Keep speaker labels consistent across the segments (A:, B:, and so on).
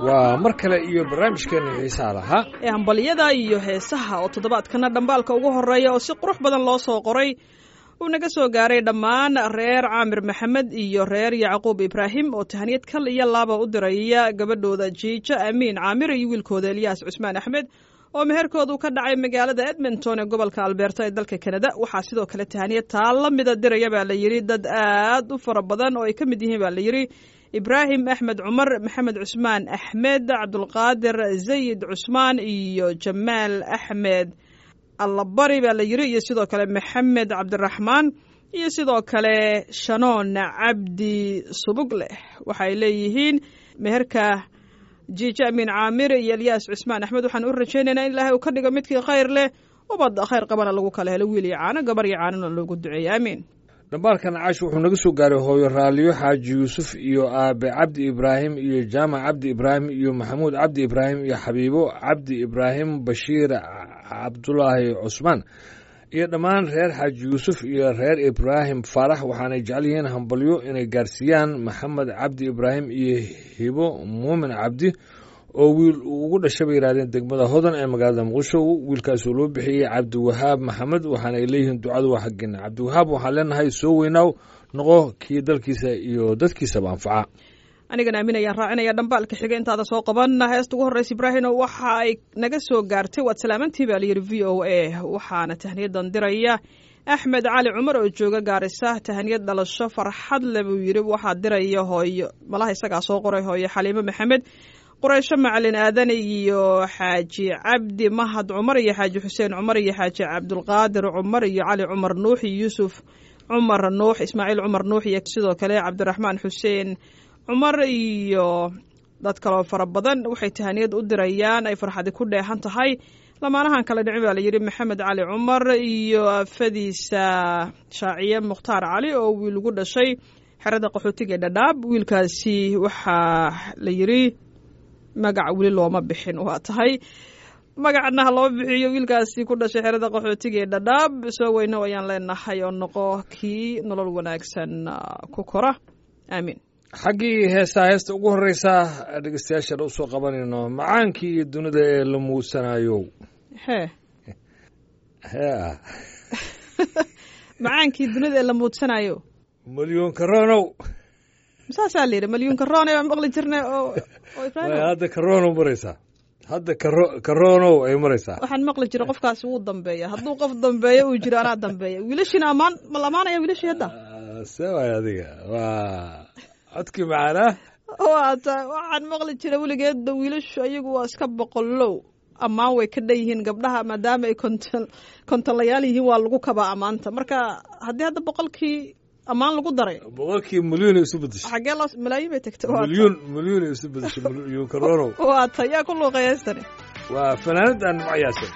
A: waa mar kale iyo barnaamijkeena xiisaha lahaa
B: ee hambalyada iyo heesaha oo toddobaadkana dhambaalka ugu horreeya oo si qurux badan loo soo qoray uu naga soo gaaray dhammaan reer caamir maxamed iyo reer yacquub ibraahim oo tahaniyad kal iyo laaba u diraya gabadhooda jiijo amiin caamir iyo wiilkooda eliyaas cusmaan axmed oo meherkoodu ka dhacay magaalada edmonton ee gobolka alberta ee dalka kanada waxaa sidoo kale tahaniyad taa la mida diraya baa la yidhi dad aad u fara badan oo ay ka mid yihiin baa la yidhi ibraahim axmed cumar maxamed cusmaan axmed cabdulqaadir zayid cusmaan iyo jamaal axmed allabari baa la yidhi iyo sidoo kale maxamed cabdiraxmaan iyo sidoo kale shanoon cabdi subugleh waxaay leeyihiin meherka jiijo amiin caamir iyo elyaas cusmaan axmed waxaan u rajaynaynaa in ilaahay uu ka dhigo midkii khayr leh ubad khayr qabana lagu kala helo wiil iyo caano gabar iyo caanona loogu duceeya aamiin
A: dhambaalkan caash wuxuu naga soo gaaray hooyo raaliyo xaaji yuusuf iyo aabe cabdi ibraahim iyo jaamac cabdi ibraahim iyo maxamuud cabdi ibraahim iyo xabiibo cabdi ibraahim bashiir cabdulaahi cusmaan iyo dhammaan reer xaaji yuusuf iyo reer ibraahim faarax waxaanay jecel yihiin hambalyo inay gaarsiiyaan maxamed cabdi ibraahim iyo hibo muumin cabdi oo wiil uu ugu dhashay bay yidhahdeen degmada hodan ee magaalada muqdisho wiilkaasoo loo bixiyey cabdiwahaab maxamed waxaana ay leeyihiin ducadu waa xaggeena cabdiwahaab waxaan leenahay soo weynaaw noqo kii dalkiisa iyo dadkiisaba anfaca
B: anigana aamin ayaan raacinaya dhambaalka xiga intaada soo qaban heesta ugu horreysa ibraahino waxa ay naga soo gaartay waad salaamantii baa layidhi v o a waxaana tahniyadan diraya axmed cali cumar oo jooga gaarisa tahaniyad dhalasho farxad le buu yidhi waxaa diraya hooyo malaha isagaa soo qoray hooyo xaliimo maxamed quraysho macalin aadan iyo xaaji cabdi mahad cumar iyo xaaji xuseen cumar iyo xaaji cabdulqaadir cumar iyo cali cumar nuux iyo yuusuf cumar nuux ismaaciil cumar nuux iyo sidoo kale cabdiraxmaan xuseen cumar iyo dad kaloo fara badan waxay tahaniyad u dirayaan ay farxadi ku dheehan tahay lamaanahan kale dhicin baa layidhi maxamed cali cumar iyo afadiisa shaaciye mukhtaar cali oo wiil ugu dhashay xerada qaxootiga ee dhadhaab wiilkaasi waxaa la yidhi magac weli looma bixin waa tahay magacna ha loo bixiyo wiilkaasi ku dhashay xerada qaxootiga ee dhadhaab soo weyno ayaan leenahay oo noqo kii nolol wanaagsan ku kora aamiin
A: xaggii heestaa heesta ugu horreysa dhegeystayaashaan u soo qabanayno macaankii iyo dunida ee la muudsanayo
B: hee
A: hee
B: macaankii dunida ee la muudsanayo
A: malyoon karonow
B: saasaa la yidhi malyuun karoone baan maqli jirnay oo oo ibraahim
A: hadda karonow maraysaa hadda karo karonow ay maraysaa
B: waxaan maqli jiray qofkaasi wuu dambeeya hadduu qof dambeeyo uu jiro anaa dambeeya wiilashiina ammaan ma la amaanaya wiilashii hadda
A: see waay adiga waa codkii macaanaa
B: waata waxaan maqli jiray weligeedba wiilashu ayagu waa iska boqolow ammaan way ka dhan yihiin gabdhaha maadaama ay konton kontonlayaal yihiin waa lagu kabaa ammaanta marka haddii hadda boqolkii ammaan lagu daray
A: boqolkii milyuun isu bedeshay
B: xaggee loo malaayiin bay tagtay
A: milyuun milyuun isu bedeshay milyuun karonow
B: waata yaa ku luuqay heestani
A: waa fanaanadan macyaase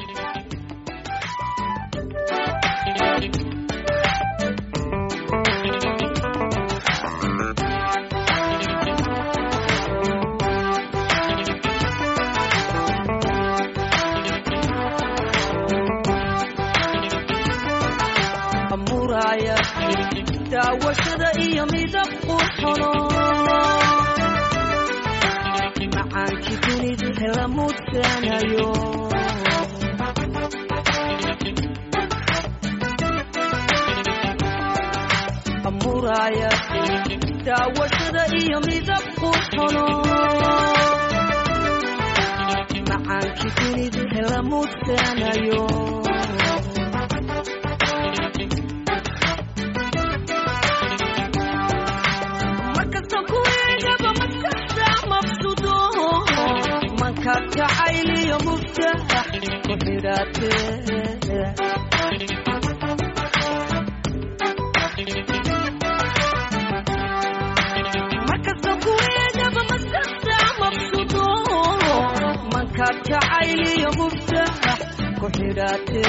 C: daawashada iyo midab qurxono macaankii dunidu hela mudsanayo amuraya daawashada iyo midab qurxono macaankii dunidu hela mudsanayo kacayliyo muftax ku xidhaate markasta kuweegaba maskaxda mabsudo mankaad kacayliyo muftax ku xidhaate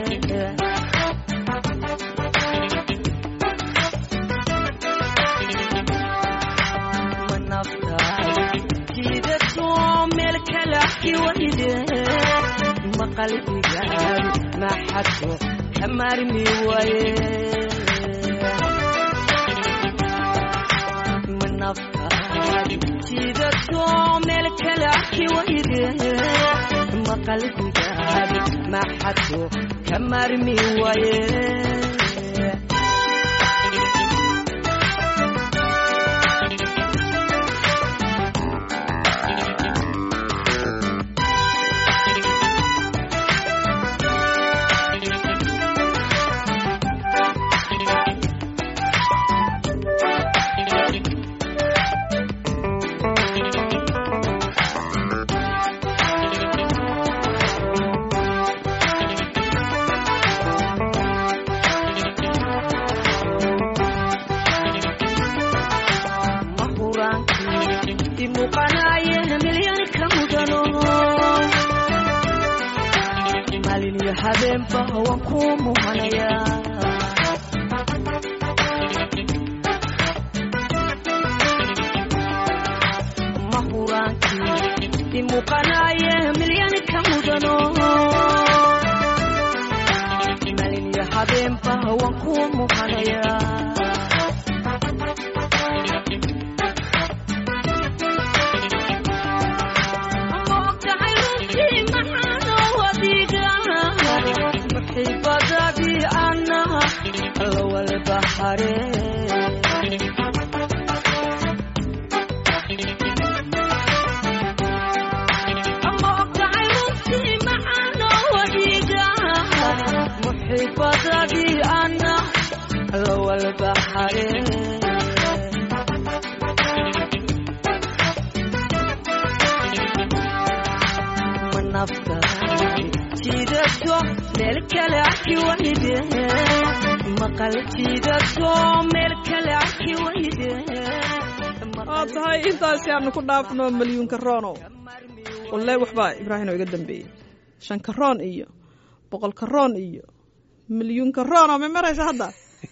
C: maqalbigaad maxadko ka maarmi waaye manaftaad jiidato meel kale arki wayde maqalbigaad maxadku ka maarmi waaye mahuraankii imuuqanaaye milyan ka mudano maalin iyo habeenba waan ku muhanayaa mahuraankii imuuqanaaye milyan ka mudano maalin iyo habeenba waan ku muhanayaa muxibadadii ana lowalbahare muxibadadii ana lowalbahare jiidato meel kale arki wayde maqal jiidato meel kale arki wayde
B: waa tahay intaasi aanu ku dhaafno malyuunka roonow walle waxbaa ibraahim oo iga dambeeyey shanka roon iyo boqolka roon iyo milyuunka roon oo ma maraysa hadda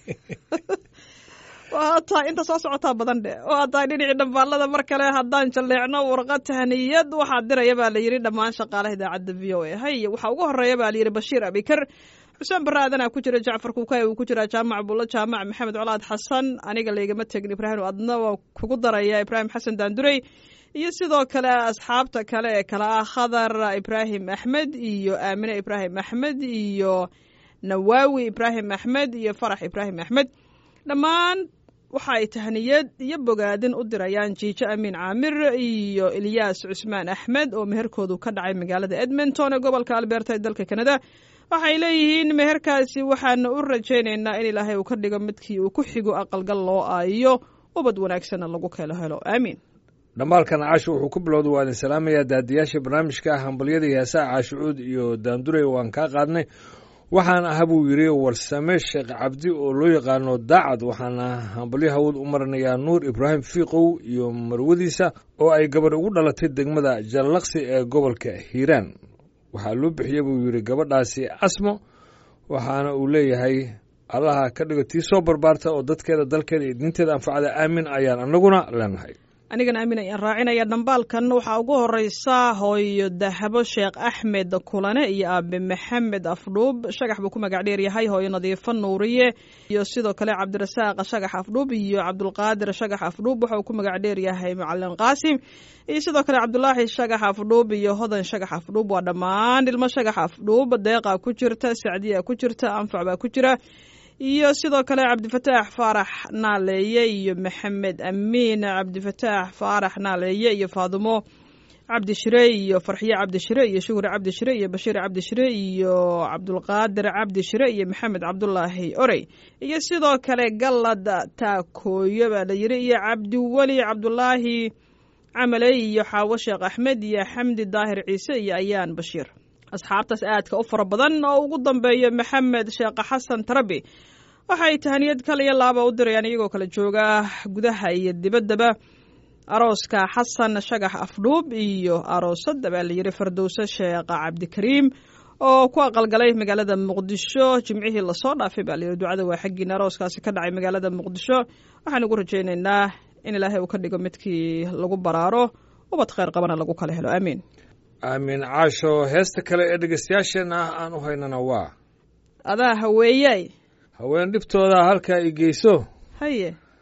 B: waa tahay inta soo socotaa badan dhe waa tahay dhinacii dhambaalada mar kale haddaan jalleecno warqad tahniyad waxaa diraya baa la yidhi dhammaan shaqaalaha idaacadda v o a hay waxaa ugu horeeya baa la yidhi bashiir abikar xuseen barre aadanaa ku jira jacfar kuukay uu ku jiraa jaamac bulla jaamac maxamed colaad xasan aniga laygama tegin ibraahim adna waa kugu daraya ibraahim xasan daandurey iyo sidoo kale asxaabta kale ee kale ah khadar ibraahim axmed iyo aamine ibraahim axmed iyo nawaawi ibraahim axmed iyo farax ibraahim axmed dhammaan waxa ay tahniyad iyo bogaadin u dirayaan jiijo amiin caamir iyo ilyaas cusmaan axmed oo meherkoodu ka dhacay magaalada edmonton ee gobolka alberta ee dalka kanada waxay leeyihiin meherkaasi waxaana u rajaynaynaa in ilaahay uu ka dhigo midkii uu ku xigo aqalgal loo aayo ubad wanaagsanna lagu kelo helo aamiin
A: dhambaalkan caasho wuxuu ku bilowda waa idin salaamayaa daadiyaasha barnaamijka hambalyada iyo heesaha caashucuud iyo daandurey waan kaa qaadnay waxaan aha buu yidhi warsame sheekh cabdi oo loo yaqaano daacad waxaana hambalyo hawad u marinayaa nuur ibraahim fiiqow iyo marwadiisa oo ay gabadh ugu dhalatay degmada jallaqsi ee gobolka hiiraan waxaa loo bixiyey buu yidhi gabadhaasi asmo waxaana uu leeyahay allaha ka dhigo tii soo barbaarta oo dadkeeda dalkeeda iyo diinteeda anfacda aamin ayaan annaguna leenahay
B: anigana aamin ayaan raacinaya dhambaalkan waxaa ugu horeysa hooyo dahabo sheekh axmed kulane iyo aabe maxamed afdhuub shagax buu ku magac dheeryahay hooyo nadiifo nuuriye iyo sidoo kale cabdirasaaq shagax afdhuub iyo cabdulqaadir shagax afdhuub waxa uu ku magac dheeryahay macalin qaasim iyo sidoo kale cabdulaahi shagax afdhuub iyo hodan shagax afdhuub waa dhammaan ilmo shagax afdhuub deeqa ku jirta sacdiya ku jirta anfac baa ku jira iyo sidoo kale cabdifataax faarax naaleeye iyo maxamed amiin cabdifataax faarax naaleeye iyo faadumo cabdishire iyo farxiye cabdishire iyo shuhri cabdishire iyo bashiir cabdishire iyo cabdulqaadir cabdishire iyo maxamed cabdulaahi orey iyo sidoo kale gallad taakooyo baa la yiri iyo cabdiweli cabdulaahi camaley iyo xaawo sheekh axmed iyo xamdi daahir ciise iyo ayaan bashiir asxaabtaas aadka u fara badan oo ugu dambeeya maxamed sheekh xasan tarabi waxay tahaniyad kal iyo laaba u dirayaan iyagoo kala jooga gudaha iyo dibaddaba arooska xasan shagax afdhuub iyo aroosada baa layidhi fardowse sheekh cabdikariim oo ku aqalgalay magaalada muqdisho jimcihii lasoo dhaafay baa layidhi ducada waa xaggiina arooskaasi ka dhacay magaalada muqdisho waxaan ugu rajaynaynaa in ilaahay uu ka dhigo midkii lagu baraaro ubad kheyr qabana lagu kala helo aamiin
A: aamin caasho heesta kale ee dhegeystayaasheenna ah aan u haynana waa
B: adaa haweeyay
A: haween dhibtooda halkaa i geyso
B: haye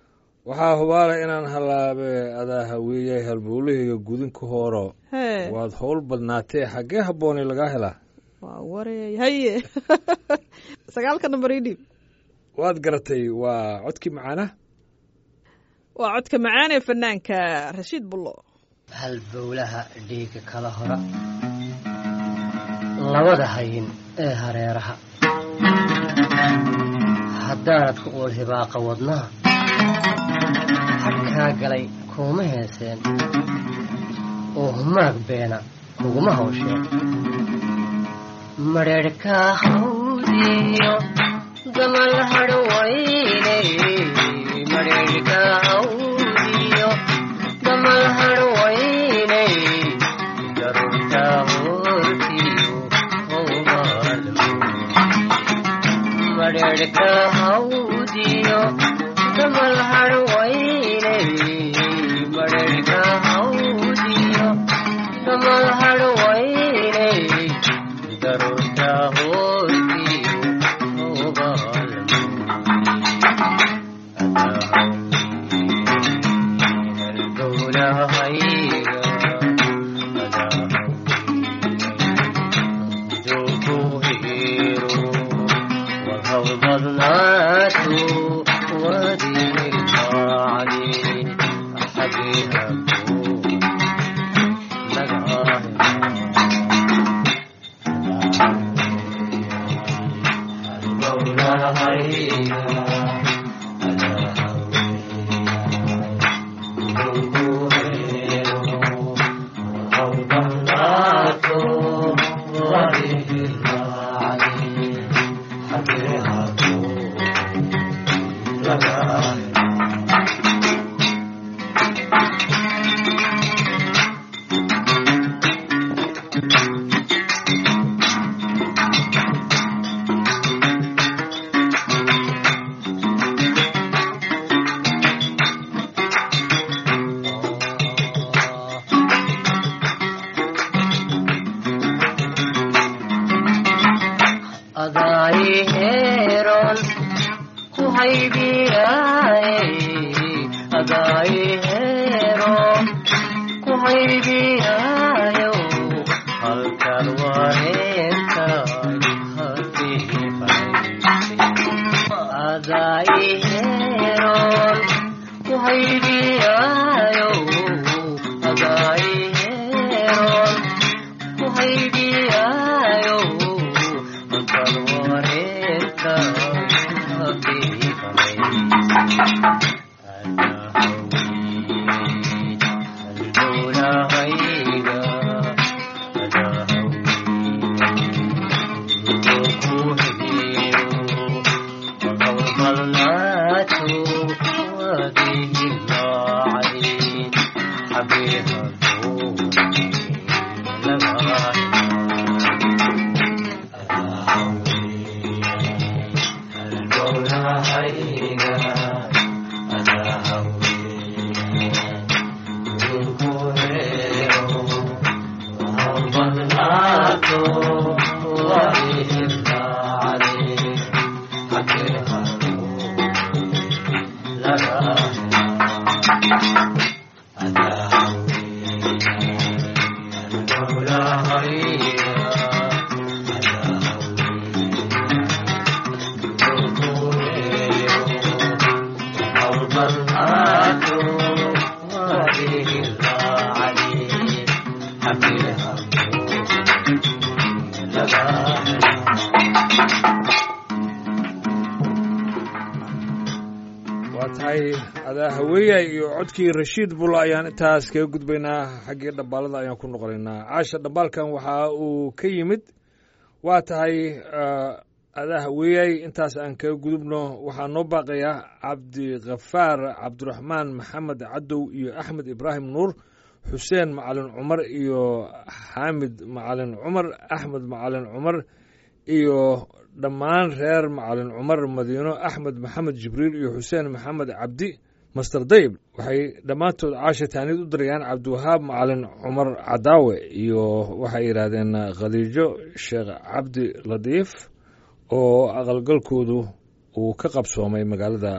A: waxaa hubaala inaan halaabe adaa haweeyay halbowlahayga gudinka hooro
B: hee
A: waad howl badnaatee xaggee habboonay lagaa helaa
B: waa wareey haye sagaalka nambar ii dhiib
A: waad garatay waa codkii macaana
B: waa codka macaan ee fanaanka rashiid bullo
D: halbowlaha dhiigga kala hora labada hayin ee hareeraha haddaanad ku uul hibaaqa wadnaha hadhkaa galay kuuma heeseen oo humaag beena kuguma hawsheen madheedhkaa hawdiyo damal hadhwaynay madheedhkaa hawdiyo damal hadhwaynay garurtaa hoortiyo howmaalmo madheedhka hawdiyo damal hadhwaynay madheedhka hawdiyo damal hadhwaynay garurtaa hoortiyo howmaalmo adaayiheeron ku haybiyaaye adaayiheeron ku haybiyaayo halkan wareentaay halkii adaayiheeron ku haybiyaayo adaayiheeron ku haybiyaayo halkan wareentaay halkii
A: waa tahay adaa haweeyay iyo codkii rashiid bulla ayaan intaas kaga gudbaynaa xaggii dhambaalada ayaan ku noqonaynaa caasha dhambaalkan waxa uu ka yimid waa tahay adaa haweeyay intaas aan kaga gudubno waxaa noo baaqayaa cabdikhafaar cabdiraxmaan maxamed cadow iyo axmed ibraahim nuur xuseen macalin cumar iyo xaamid macalin cumar axmed macalin cumar iyo dhammaan reer macalin cumar madiino axmed maxamed jibriil iyo xuseen maxamed cabdi master dayb waxay dhammaantood caasha taanid u dirayaan cabdiwahaab macalin cumar cadaawe iyo waxay yidhaahdeen khadiijo sheekh cabdi latiif oo aqalgalkoodu uu ka qabsoomay magaalada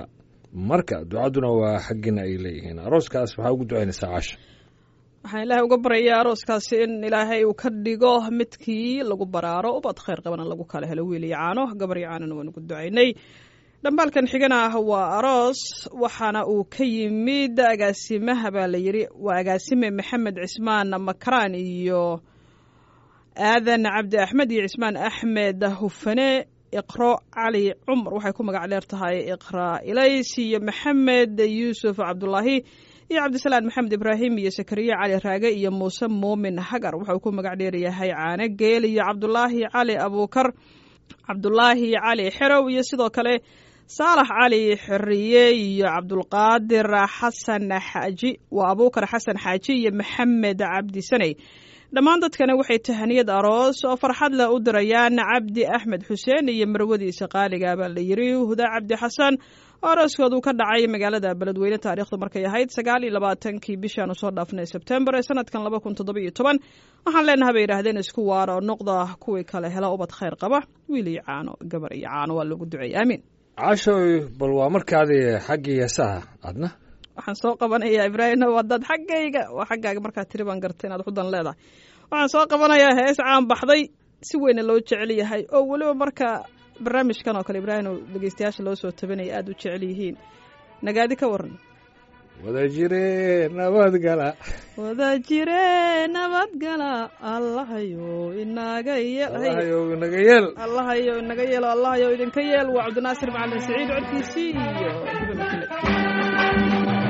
A: marka ducaduna waa xaggiina ay leeyihiin arooskaas waxaa ugu ducaynaysaa caasha
B: waxaan ilaahay uga baryayaa arooskaasi in ilaahay uu ka dhigo midkii lagu baraaro ubad khayr qabana lagu kala helo wiil iyo caano gabar iyo caanona waan ugu ducaynay dhambaalkan xigana ah waa aroos waxaana uu ka yimid agaasimaha baa la yidhi waa agaasime maxamed cismaan makaraan iyo aadan cabdi axmed iyo cismaan axmed hufane iqro cali cumar waxay ku magac dheer tahay iqra ilays iyo maxamed yuusuf cabdulaahi iyo cabdisalaan maxamed ibraahim iyo sakariye cali raage iyo muuse muumin hagar waxauu ku magac dheeryahay caane geel iyo cabdulaahi cali abuukar cabdulaahi cali xerow iyo sidoo kale saalax cali xiriye iyo cabdulqaadir xasan xaaji waa abuukar xasan xaaji iyo maxamed cabdi saney dhammaan dadkana waxay tahaniyad aroos oo farxad leh u dirayaan cabdi axmed xuseen iyo marwadiisa qaaliga baa la yiri huda cabdi xasan oo arooskoodu ka dhacay magaalada beledweyne taariikhdu markay ahayd sagaal iyo labaatankii bishaan usoo dhaafnay sebtembar ee sanadkan laba kun toddoba iyo toban waxaan leenaha bay yidhaahdeen isku waara oo noqda kuwii kale hela ubad khayr qaba wiil iyo caano gabar iyo caano waa loogu duceeyay aamiin
A: caashoy bal waa markaadii xaggii heesaha adna
B: waxaan soo qabanayaa ibraahim wadaad xaggayga waa xaggaaga markaa tiri baan gartay inaad xudan leedahay waxaan soo qabanayaa hees caan baxday si weyna loo jecel yahay oo weliba marka barnaamijkan oo kale ibraahim oo dhegeystayaasha loo soo tabanaya aada u jecel yihiin nagaadi ka waran
A: wada jire nabadgala
B: wada jire nabadgala allahayo inaga
A: allahayow inaga yeel
B: allahayo inaga yeelo allahayo idinka yeel waa cabdinaasir macalin saciid codkiisii iyo hiba makile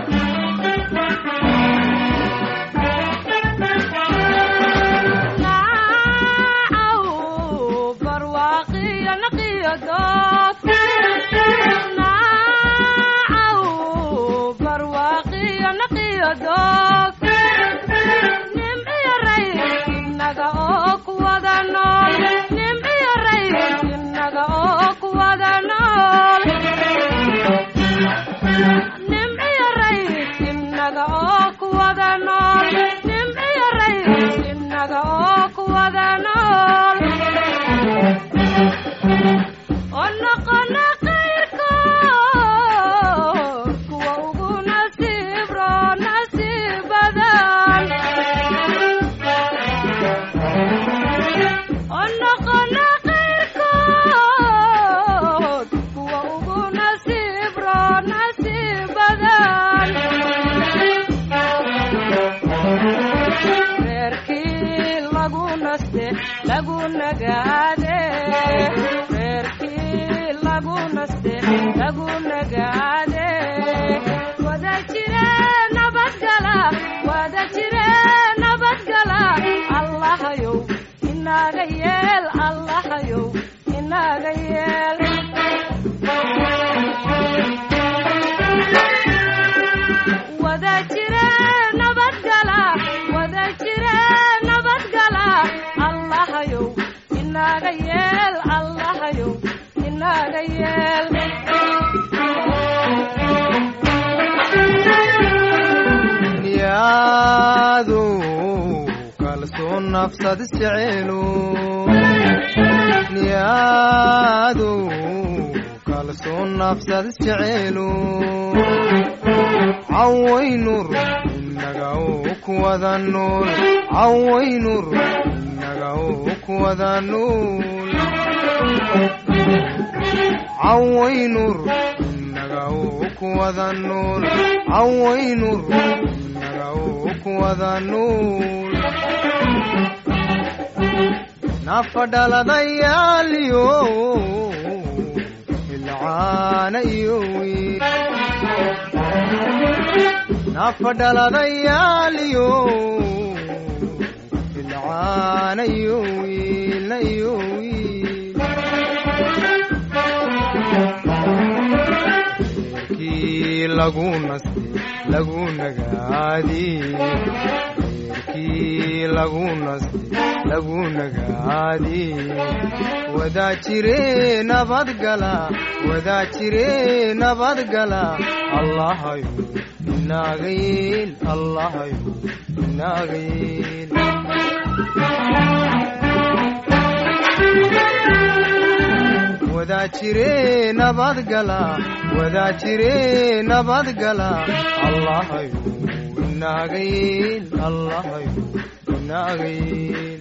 E: nafadhaladayaaliyo ilcaana iyo wiil nafadhaladayaaliyo ilcaana iyo wiilna iyo wiil reerkii lagu naste lagu nagaadi reerkii lagu naste lagu nagaadi wadaa jire nabadgala wadaa jire nabadgala allahayo inaaga yeel allahayo inaaga yeel wadaa jire nabadgala wadaa jire nabadgala allahayu inaaga yeel allahayu inaaga yeel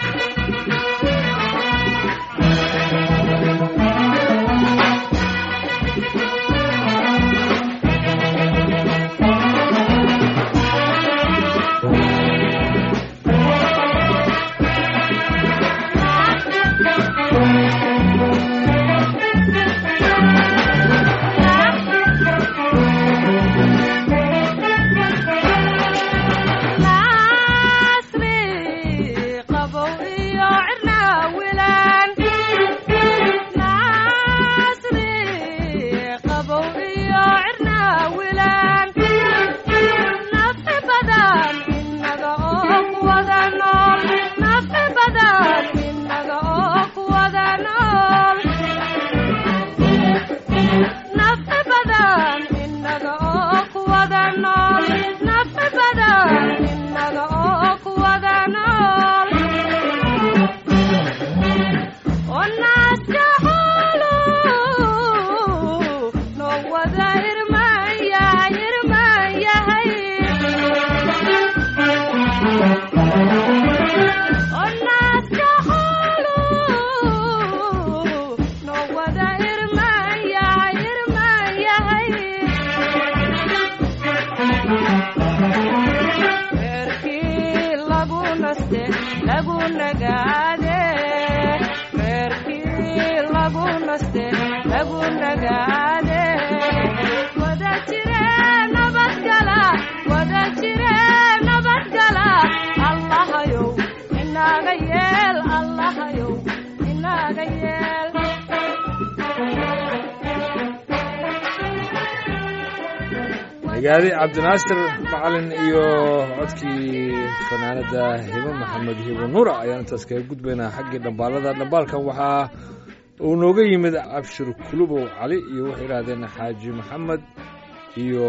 A: gaadi cabdinaasir macalin iyo codkii fanaanada hibo maxamed hibo nuura ayaan intaas kaga gudbaynaa xaggii dhambaalada dhambaalkan waxaa uu nooga yimid abshir kulubow cali iyo waxay yidhaahdeen xaaji maxamed iyo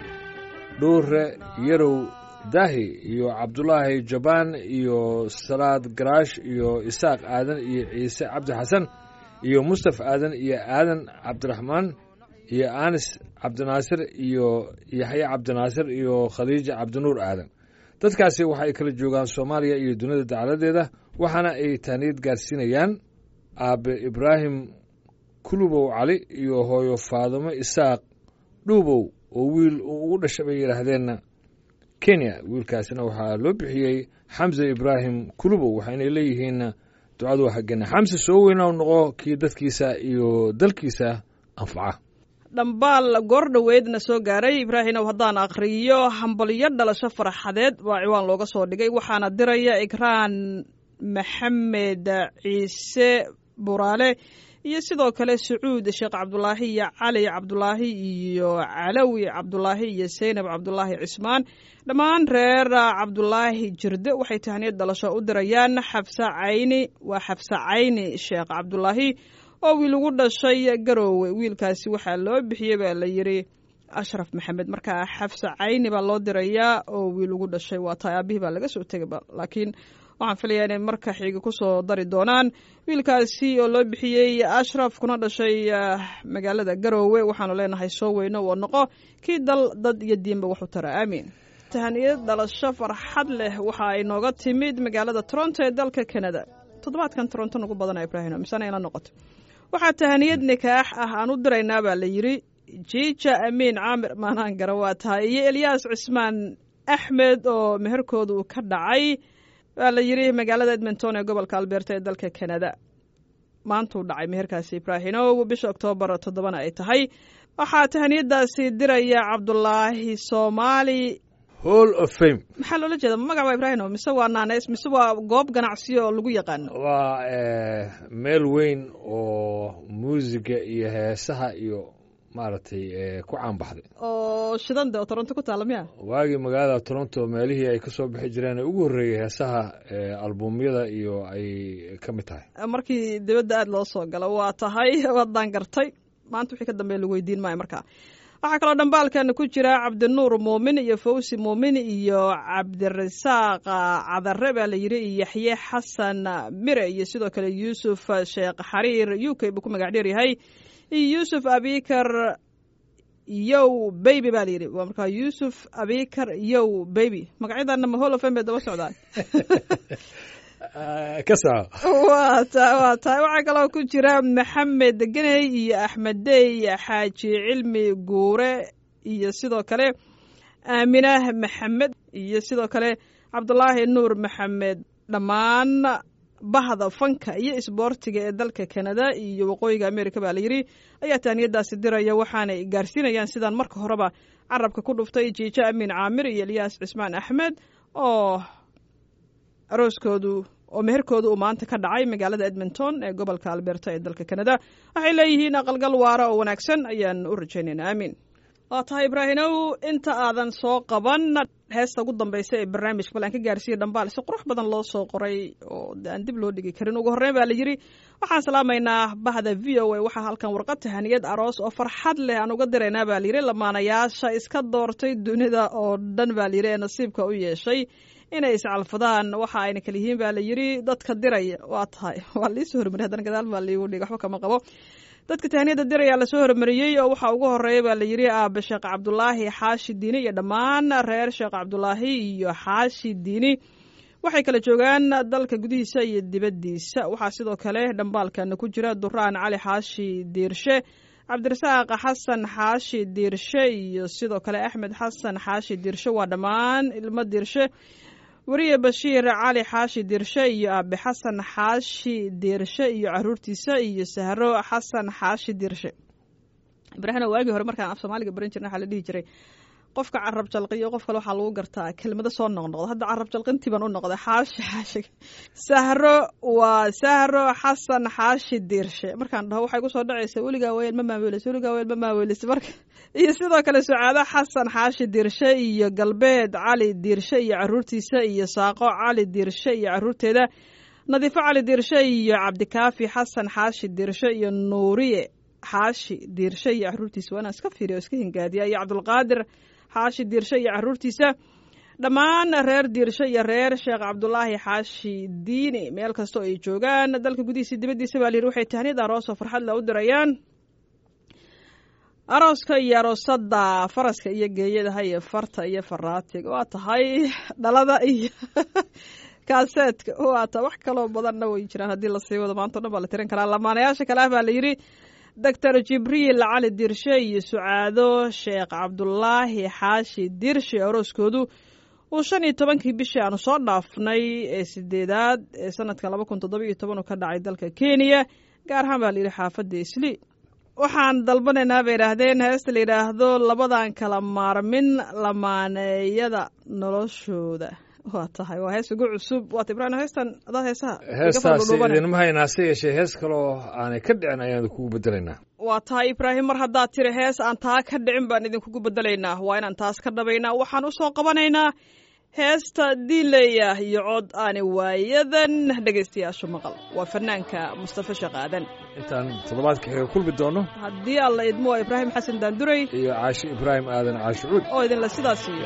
A: dhuure yarow daahi iyo cabdulaahi jabaan iyo salaad garaash iyo isaaq aadan iyo ciise cabdi xasan iyo mustaf aadan iyo aadan cabdiraxmaan iyo anis cabdinaasir iyo yaxye cabdinaasir iyo khaliija cabdinuur aadan dadkaasi waxa ay kala joogaan soomaaliya iyo dunida dacaladeeda waxaana ay taaniyad gaarsiinayaan aabe ibraahim kulubow cali iyo hooyo faadumo isaaq dhuubow oo wiil uu ugu dhashay bay yidhaahdeen kenya wiilkaasina waxaa loo bixiyey xamse ibraahim kulubow waxaynay leeyihiin ducadu xaggena xamse soo weyna noqo kii dadkiisa iyo dalkiisa anfaca
B: dhambaal goor dhoweedna soo gaaray ibraahimow haddaan akhriyo hambalyo dhalasho farxadeed baa ciwaan looga soo dhigay waxaana diraya ikraan maxamed ciise buraale iyo sidoo kale sacuud sheekh cabdulaahi iyo cali cabdulaahi iyo calawi cabdulaahi iyo seynab cabdulaahi cismaan dhammaan reer cabdulaahi jirde waxay tahniyad dhalasho u dirayaan xabse cayni waa xabse cayni sheekh cabdulaahi oo wiil ugu dhashay garoowe wiilkaasi waxaa loo bixiyey baa la yidhi ashraf maxamed markaa xabse cayni baa loo dirayaa oo wiil ugu dhashay waa tahay aabihii baa laga soo tegayba laakiin waxaan filayaa inay marka xiga kusoo dari doonaan wiilkaasi oo loo bixiyey ashraf kuna dhashay magaalada garoowe waxaanu leenahay soo weyno oo noqo kii dal dad iyo diinba waxu tara aamiin tahaniyad dhalasho farxad leh waxa ay nooga timid magaalada toronto ee dalka canada toddobaadkan toronto nagu badana ibraahim misana ila noqoto waxaa tahaniyad nikaax ah aan u diraynaa baa la yidhi jiija amiin caamir maanaan gara waa tahay iyo elyaas cismaan axmed oo meherkooda uu ka dhacay waa la yidhi magaalada edmonton ee gobolka alberta ee dalka canada maantuu dhacay meherkaasi ibraahimow bisha oktoobar toddobana ay tahay waxaa tahaniyadaasi diraya cabdulaahi soomaali
A: hall of fame
B: maxaa loola jeeda magac waa ibraahimo mise waa naaneys mise waa goob ganacsiyo oo lagu yaqaano
A: waa meel weyn oo muusiga iyo heesaha iyo maaragtay ku caanbaxday
B: oo shidande oo toronto ku taalla miya
A: waagii magaalada toronto meelihii ay ka soo bixi jireen ee ugu horreeyey heesaha albumyada iyo ay ka mid tahay
B: markii dibadda aada loo soo galo waa tahay waadaan gartay maanta wixii ka dambeya lagu weydiin maayo markaa waxaa kaloo dhambaalkan ku jira cabdinuur muumin iyo fawsi muumin iyo cabdirasaaq cadare baa la yidhi iyo yaxye xasan mire iyo sidoo kale yuusuf sheekh xariir u k buu ku magac dheer yahay iyo yuusuf abikar yow baby baa layidhi waa markaa yuusuf abikar yow baby magacyadana ma holofen bay daba socdaan
A: ka soco
B: waa ta waa tahay waxaa kaloo ku jira maxamed geney iyo axmed dey xaaji cilmi guure iyo sidoo kale aaminah maxamed iyo sidoo kale cabdulaahi nuur maxamed dhammaan bahda fanka iyo isboortiga ee dalka kanada iyo waqooyiga america baa layidhi ayaa taaniyadaasi diraya waxaanay gaarsiinayaan sidaan marka horeba carabka ku dhuftay jiijo amiin caamir iyo elyaas cismaan axmed oo arooskoodu oo meherkoodu uu maanta ka dhacay magaalada edmonton ee gobolka alberta ee dalka kanada waxay leeyihiin aqalgal waara oo wanaagsan ayaan u rajaynaynaa aamiin waa tahay ibraahimow inta aadan soo qaban heesta ugu dambaysa ee barnaamijka bal aan ka gaarsiiya dhambaal si qurux badan loo soo qoray oo aan dib loo dhigi karin ugu horreyn baa la yidhi waxaan salaamaynaa bahda v o a waxaa halkan warqad tahaniyad aroos oo farxad leh aan uga diraynaa baa layidhi lamaanayaasha iska doortay dunida oo dhan baa layidhi ee nasiibka u yeeshay inay iscalfadaan waxa ayna kala yihiin baa la yidhi dadka diraya waa tahay waa liisoo hormariyay haddana gadaal baa liigu dhig waxba kama qabo dadka tahaniyada diraya lasoo hormariyey oo waxaa ugu horeeya baa la yidhi aabe sheekh cabdulaahi xaashi diini iyo dhammaan reer sheekh cabdulaahi iyo xaashi diini waxay kala joogaan dalka gudihiisa iyo dibaddiisa waxaa sidoo kale dhambaalkana ku jira duraan cali xaashi diirshe cabdirasaaq xasan xaashi diirshe iyo sidoo kale axmed xasan xaashi diirshe waa dhammaan ilmo diirshe weriye bashiir cali xaashi diirshe iyo aabe xasan xaashi diirshe iyo caruurtiisa iyo sahro xasan xaashi diirshe ibraahina waagii hore markaan af soomaaliga baran jirna waxaa la dhihi jiray qofka carab jalqiyo qof kale waxaa lagu gartaa kelmado soo noqnoqda hadda carab jalqintii baan u noqday xaashi xaashi sahro waa sahro xasan xaashi diirshe markaan dhaho waxay kusoo dhacaysa weligaa weel ma maaweelisa weligaa weel ma maaweelisa marka iyo sidoo kale sucaado xasan xaashi diirshe iyo galbeed cali diirshe iyo caruurtiisa iyo saaqo cali diirshe iyo caruurteeda nadiifo cali diirshe iyo cabdikaafi xasan xaashi diirshe iyo nuuriye xaashi diirshe iyo caruurtiisa waa inaan iska fiiriya o iska hingaadiya iyo cabdulqaadir xaashi diirshe iyo caruurtiisa dhammaan reer diirshe iyo reer sheekh cabdulaahi xaashi diini meel kastoo ay joogaan dalka gudihiisa dibaddiisa baa layidhi waxay tahniyad aroosoo farxad la u dirayaan arooska iyo aroosada faraska iyo geeyadaha iyo farta iyo faraatiga waa tahay dhalada iyo kaaseedka waa ta wax kaloo badanna way jiraan haddii lasii wado maanta o dhan baa la tirin karaa lamaanayaasha kale ah baa la yidhi doctor jibriil cali diirshe iyo sucaado sheekh cabdulaahi xaashi diirshe arooskoodu uu shan iyo tobankii bishii aanu soo dhaafnay ee sideedaad ee sanadka laba kun toddoba iyo toban uu ka dhacay dalka kenya gaar ahaan baa la yidhi xaafadda isli waxaan dalbanaynaa bay idhaahdeen heesta la yidhaahdo labadan kala maarmin lamaaneeyada noloshooda waa tahay waa hees ugu cusub waata ibraahim heestan adaa heesaha
A: heestaasi idinma haynaa se yeeshee hees kaloo aanay ka dhicin ayaan kugu bedelaynaa
B: waa tahay ibraahim mar haddaad tiri hees aan taa ka dhicin baan idinkugu bedelaynaa waa inaan taas ka dhabaynaa waxaan usoo qabanaynaa heesta diinleya iyo cod aani waayadan dhegaystayaashu maqal waa fanaanka mustafa sheekh aadan
A: intaan toddobaadka xiga kulmi doono
B: haddii alla idmo waa ibraahim xasan daanduray
A: iyo caashi ibraahim aadan caashi cuud
B: oo idinla sidaas iyo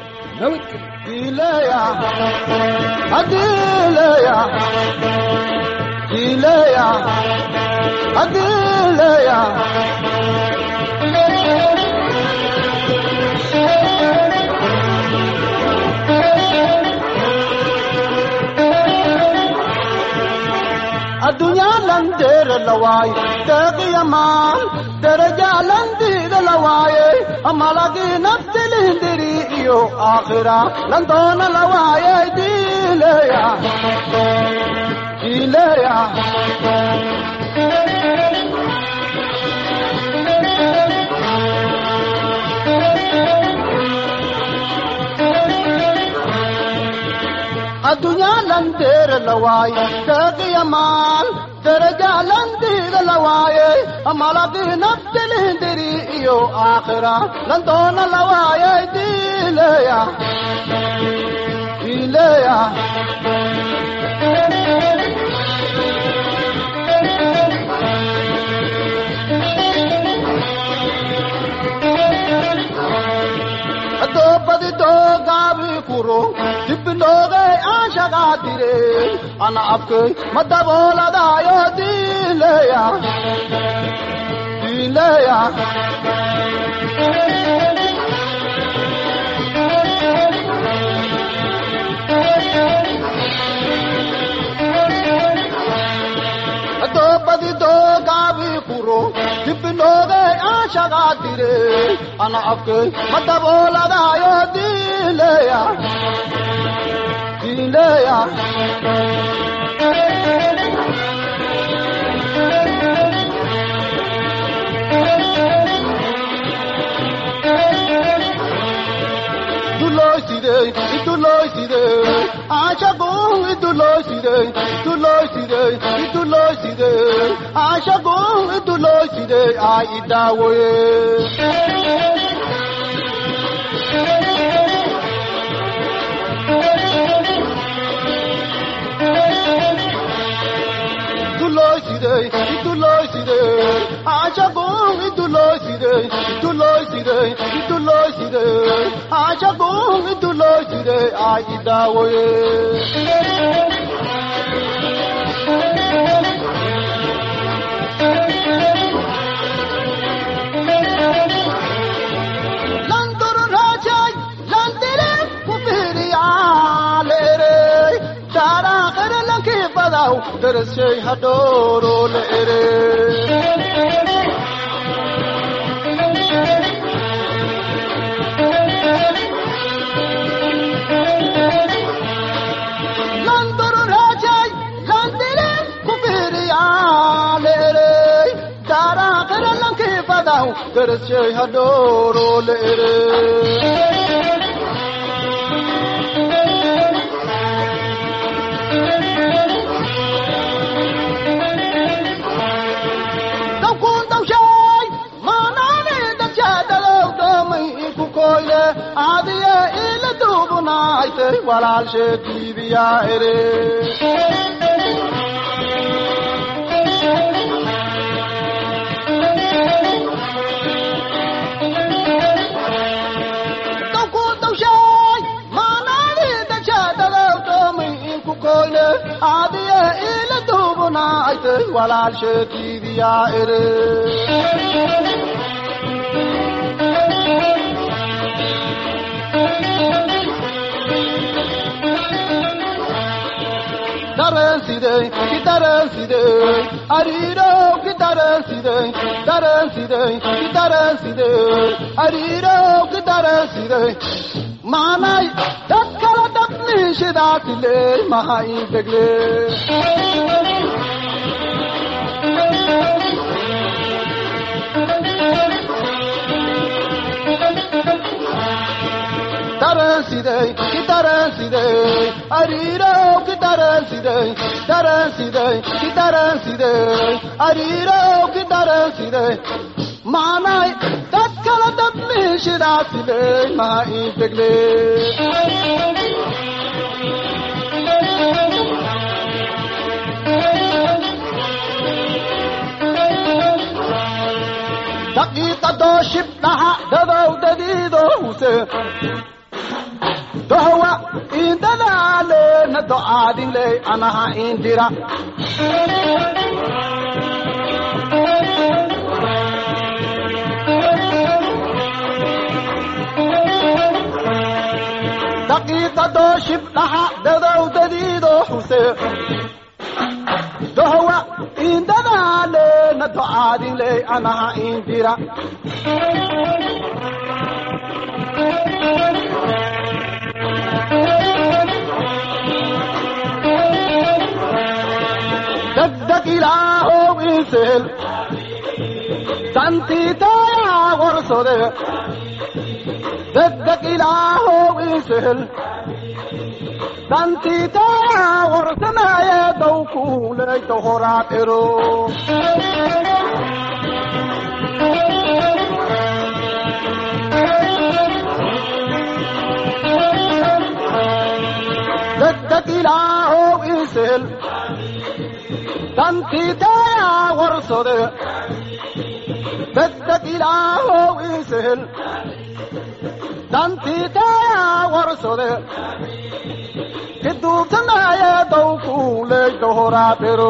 F: addunyaalandeera lawaay deeqiyamaan derajaalandiida lawaaye malagii naftilindiri iyo aakhira landoona lawaaye diileya diileya addunyaalandeera lawaaye deeqiyamaan derajaalandiida lawaaye malagii naftilindiri iyo aakhira landoona lawaaye diileya diileya furo dibinoogay aan shaqaa tire ana afkay ma dabooladaayo diileya diileya doobadi doogaabi furo dibinoogay aan shaqaa tire ana afkay ma dabooladaayo diileya diileya dulooside idulooside aashagu idulooside idulooside idulooside aashagu idulooside aa idaawoye idulooside idulooside aashagu idulooside idulooside idulooside aashagu idulooside aa idaawoye landuru raajay landire kufiriyaaleere daaraaqere lankii badaw darashay hadhooro leere landuru raajay landire kufiriyaaleere daaraaqere lankii badaw darashay hadhooro leere dawkun dawshay maanaani dadshadalow doomay ku koyle aadiye ila duubunaaytay walaalshee diibiyaa ere dawkun dawshay maanaani dadshadalow doomay ku koyle aadiye ila duubunaaytay walaalshee diibiyaa ere dareensidey ki dareensidey ariirow ki dareensidey dareensidey ki dareensidey ariirow ki dareensidey maanay dad kala dhabniishidaasile maha integle dareensidey ki dareensidey ariirow ki dareensidey dareensidey ki dareensidey ariirow ki dareensidey maanay dad kala dhabniishidaasile maha integle daqiiqadoo shibdhaha dadowdadiido huse dohwa indadaalena do'aadinley anaha indira daqiiqadoo shibdhaha dadowdadiido huse dohwa indadaalena do'aadinley anaha indira degdeg ilaahow insehel dantiitayaa warsode degdeg ilaahow insehel dantiitayaa warsanaaye dawkuuley dohoraad ero degdeg ilaahow insehel dantiitayaa warsode degdeg ilaahow insehel dantiidaya warsode kiduubtanaye dawkuuley dohoraadhero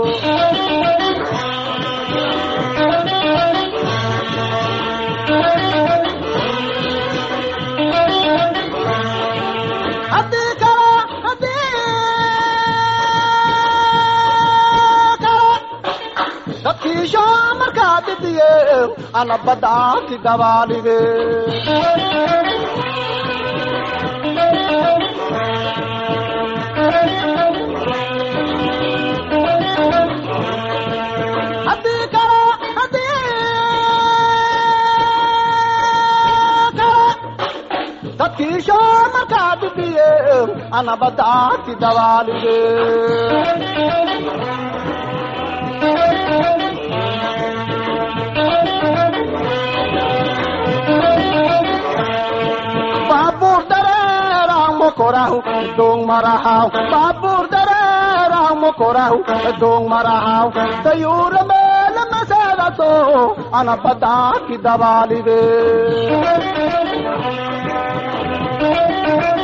F: haddii kale haddii kale dadkiisho markaa didiye ana baddaanti dabaalige haddii kale haddii kale dadkiisho markaa didiye ana baddaanti dabaalige baabuur dareeraan mokorahu doong marahaw baabuur dareeraan mokorahu doong marahaw dayuura meela maseedaso ana baddaaki dabaalige